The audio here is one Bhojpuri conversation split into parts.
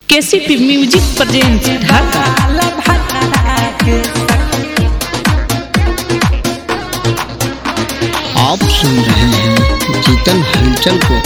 केसीपी म्यूजिक प्रेजेंट ढाका आप सुन रहे हैं जीतन हलचल को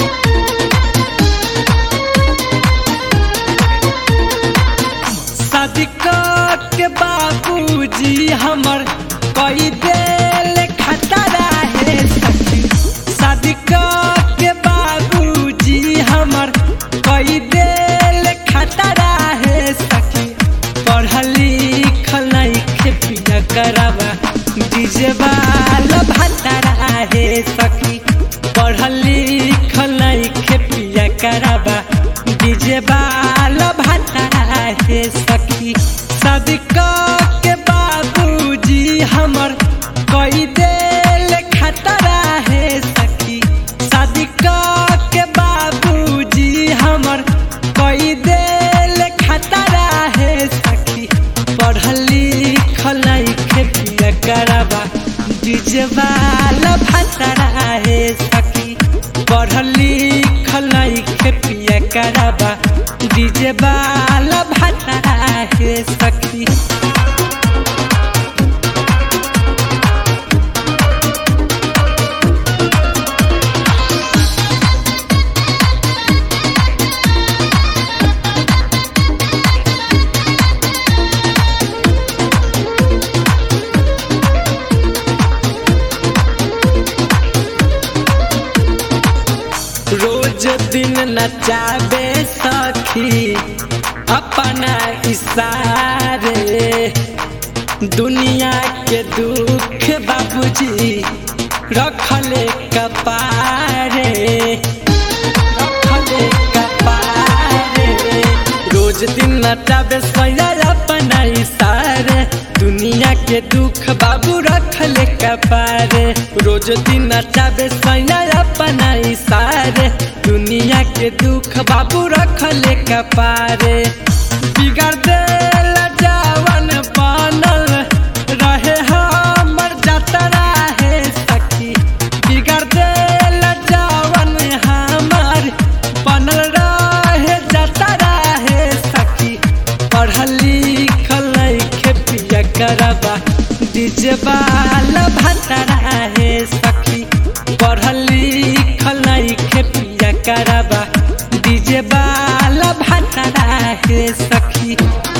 सदिका के बाबूजी हमर कई देल खतरा है सखी सदिका के बाबूजी हमर कई देल खतरा है सखी पढ़ल लिखल नहीं पिया करावा डीजे वाला भतरा है सखी पढ़ल लिखल नहीं पिया करावा डीजे वाला भतरा है सखी सदिका के बाबूजी हमर कई देल खतरा है सखी सदिका के बाबूजी हमर कई देल खतरा है सखी पढ़ल लिखल नहीं पिया करावा डीजे वाला भतरा है सखी पढ़ल लिखल नहीं पिया करावा डीजे वाला भतरा है सखी रोज दिन नचाबे सखी अपना इशारे दुनिया के दुख बाबूजी रखले कपारे रखले कपारे रोज दिन नचाबे सैया अपना इशारे दुनिया के दुख बाबू रखले कपारे रोज दिन नचाबे सैया अपना इशारे दुनिया के दुख बाबू रखले कपारे बिगड़ देला जवन बनल रहे हमर जतरा है सखी बिगड़ देला जवन हमर बनल रहे जतरा है सखी पढ़ल लिखल नहीं पिया करबा डीजे वाला भतरा है सखी पढ़ल लिखल नहीं पिया करबा डीजे वाला भतरा है सखी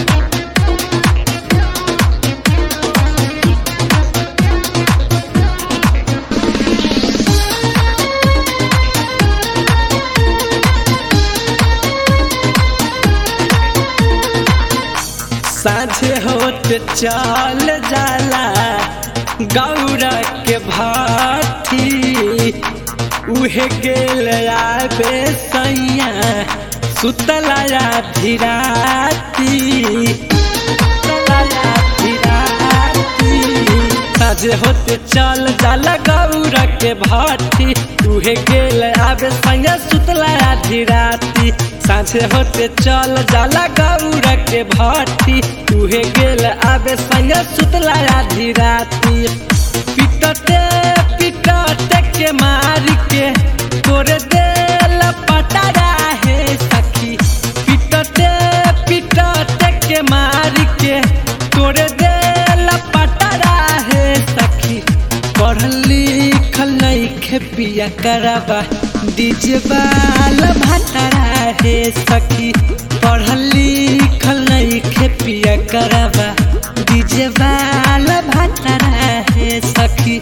साझे होत चल जाला गौरा के भाती उहे गेल आबे सैया सुतलाया धीराती सुतलाया धीराती साझे होते चल जाला गौरा के भाती उहे गेल आबे सैया सुतलाया धीराती साझे होते चल जाला गौरा के भाती उहे गेल आबे सैया सुतलाया धीराती पिटते पिटते के मार के तोरे देल पटारा है सखी पिटते पिटते के मार के तोरे देल पटारा है सखी पढ़ल लिखल नहीं पिया कराबा डीजे वाला भतरा है सखी पढ़ल लिखल नहीं पिया कराबा डीजे वाला भतरा है सखी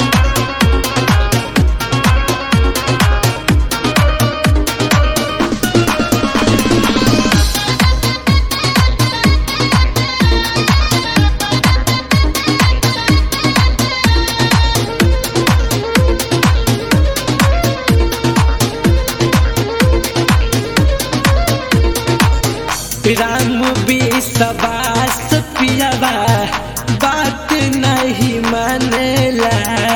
राम विश्वास पियावा बात नहीं मानेला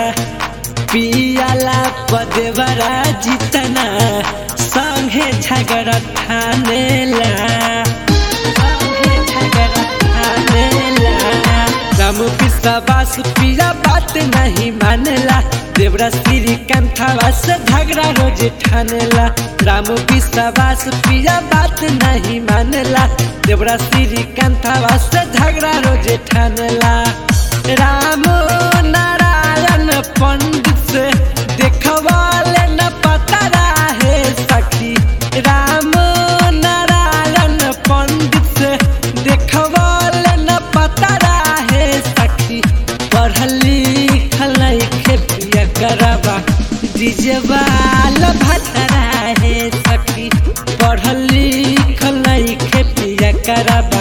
पियाला पदेवरा जितना संगे झगड़ा ठानेला संगे झगड़ा ठानेला राम विश्वास पिया बात नहीं मानेला देवरा श्री कंथावा से झगड़ा रोज ठानेला राम विश्वास पिया बात नहीं मानेला देवरा श्रीकांतवा से झगड़ा रोजे ठानला राम नारायण पंडित से देखवाले न पता रहे सखी राम नारायण पंडित से देखवाले न पता रहे सखी पढ़ल लिखल नइखे पिया करबा डिजवाल भतरा है सखी पढ़ल लिखल नइखे पिया करबा